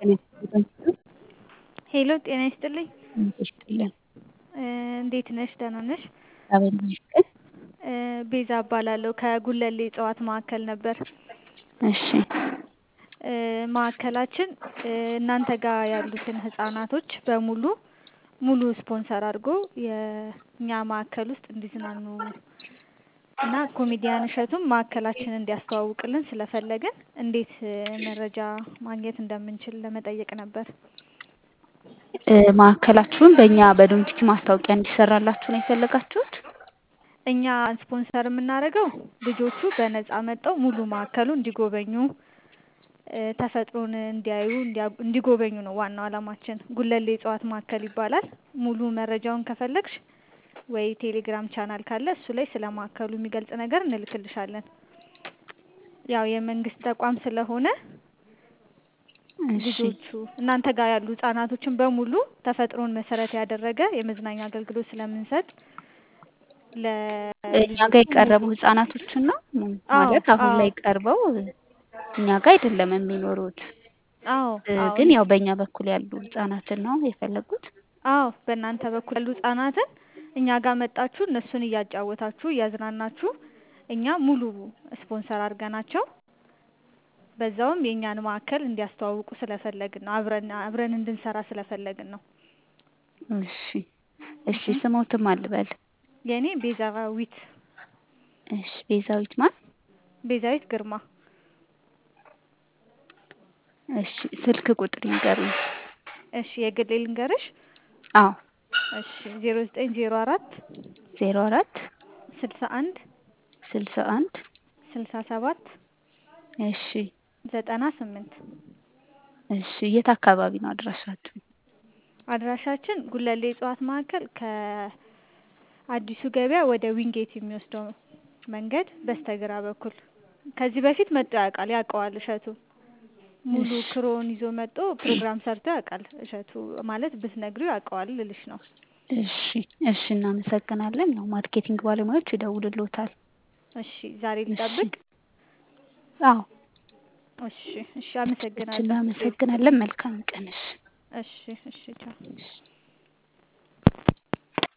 ሄሎ ጤና ይስጥልኝ ይስጥልኝ። እንዴት ነሽ? ደህና ነሽ? እግዚአብሔር ይመስገን። ቤዛ እባላለሁ ከጉለሌ እጽዋት ማዕከል ነበር። እሺ ማዕከላችን እናንተ ጋር ያሉትን ህጻናቶች በሙሉ ሙሉ ስፖንሰር አድርጎ የእኛ ማዕከል ውስጥ እንዲዝናኑ እና ኮሜዲያን እሸቱም ማዕከላችንን እንዲያስተዋውቅልን ስለፈለግን እንዴት መረጃ ማግኘት እንደምንችል ለመጠየቅ ነበር። ማዕከላችሁን በእኛ በዶንኪቲ ማስታወቂያ እንዲሰራላችሁ ነው የፈለጋችሁት? እኛ ስፖንሰር የምናደርገው ልጆቹ በነፃ መጥተው ሙሉ ማዕከሉ እንዲጎበኙ ተፈጥሮን እንዲያዩ እንዲጎበኙ ነው ዋናው አላማችን። ጉለሌ እጽዋት ማዕከል ይባላል። ሙሉ መረጃውን ከፈለግሽ ወይ ቴሌግራም ቻናል ካለ እሱ ላይ ስለ ማዕከሉ የሚገልጽ ነገር እንልክልሻለን። ያው የመንግስት ተቋም ስለሆነ ልጆቹ እናንተ ጋር ያሉ ህጻናቶችን በሙሉ ተፈጥሮን መሰረት ያደረገ የመዝናኛ አገልግሎት ስለምንሰጥ እኛ ጋር የቀረቡ ህጻናቶችን ነው ማለት አሁን ላይ ቀርበው እኛ ጋር አይደለም የሚኖሩት። አዎ ግን ያው በእኛ በኩል ያሉ ህጻናትን ነው የፈለጉት። አዎ በእናንተ በኩል ያሉ ህጻናትን እኛ ጋር መጣችሁ እነሱን እያጫወታችሁ እያዝናናችሁ እኛ ሙሉ ስፖንሰር አድርገናቸው በዛውም የእኛን ማዕከል እንዲያስተዋውቁ ስለፈለግን ነው። አብረን አብረን እንድንሰራ ስለፈለግን ነው። እሺ እሺ ስሞትም አልበል የእኔ ቤዛዊት እሺ ቤዛዊት ማን? ቤዛዊት ግርማ። እሺ ስልክ ቁጥር ይንገሩኝ። እሺ የግሌ ልንገርሽ? አዎ እሺ ዜሮ ዘጠኝ ዜሮ አራት ዜሮ አራት ስልሳ አንድ ስልሳ አንድ ስልሳ ሰባት እሺ ዘጠና ስምንት እሺ የት አካባቢ ነው አድራሻችሁ? አድራሻችን ጉለሌ እጽዋት ማዕከል ከአዲሱ ገበያ ወደ ዊንጌት የሚወስደው መንገድ በስተግራ በኩል ከዚህ በፊት መጥቶ ያውቃል ያውቀዋል እሸቱ ሙሉ ክሮውን ይዞ መጥቶ ፕሮግራም ሰርቶ ያውቃል እሸቱ ማለት ብትነግሪው ያውቀዋል ልልሽ ነው። እሺ እሺ እናመሰግናለን። ያው ማርኬቲንግ ባለሙያዎች ይደውልልዎታል። እሺ ዛሬ ልጠብቅ? አዎ እሺ እሺ አመሰግናለሁ። እናመሰግናለን። መልካም ቀን። እሺ እሺ እሺ ቻው።